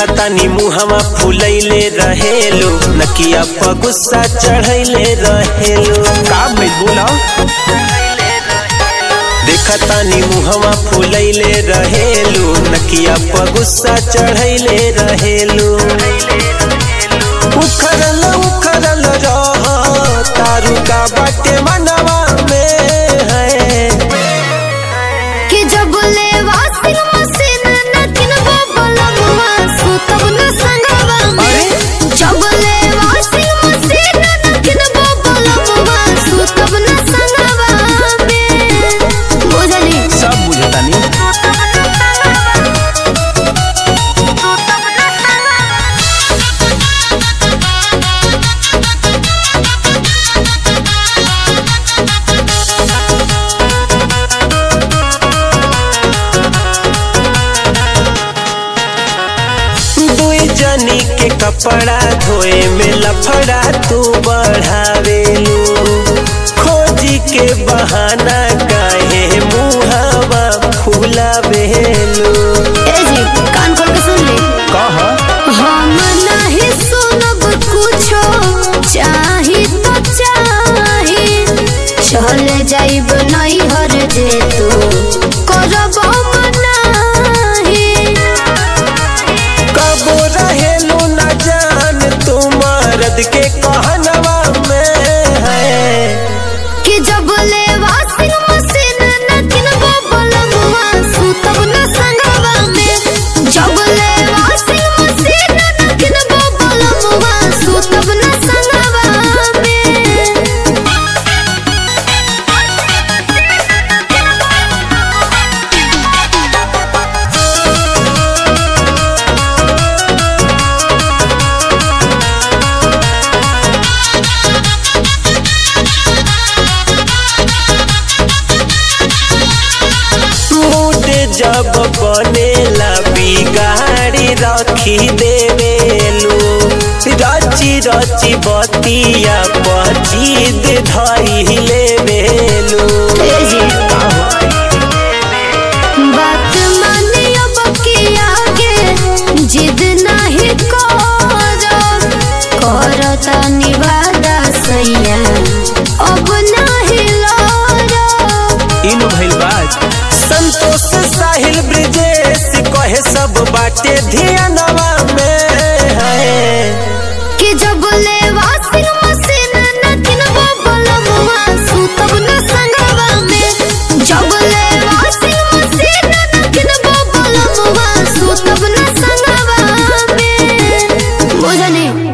देखतानी मुहवा फुलैले रहेलो नकिया पर गुस्सा चढ़ैले रहेलो का भइल बोला देखतानी मुहवा फुलैले रहेलो नकिया पर गुस्सा चढ़ैले रहेलो उखरल उखरल रह तारू का बाटे मनवा में है कि जब ले वाशिंग मशीन न किनबो बलमुआ सुतब न संगवा में जब ले वाशिंग मशीन न किनबो बलमुआ सुतब न संगवा में बुझली सब बुझतानी दुई जनी के कपड़ा धोए में लफड़ा तू बढ़ावेलू खोजी के बहाना काहे मुहावा फुलावेलू ए जी कान खोल के सुन ले कह हम नहीं सुनब कुछो चाही तो चाही चल जाइब नहीं हर जे तू करब मनाही कबो रहेलू न जान तू मर्द के कहनवा में है कि जब ले वाशिंग मशीन न किनबो बलमुआ सुतब न संगवा में जब ले वाशिंग मशीन न किनबो बलमुआ सुतब न संगवा में मूड जब बनेला बिगाड़ी रखी देवेलू रची रची बतिया पचीद धई लेवेलू बात मानियो बकिया के जिद नहीं करो करता निवादा सैया अब नहीं लड़ो इन भइल बात संतोष साहिल ब्रिजेश कहे सब बाटे धियानवा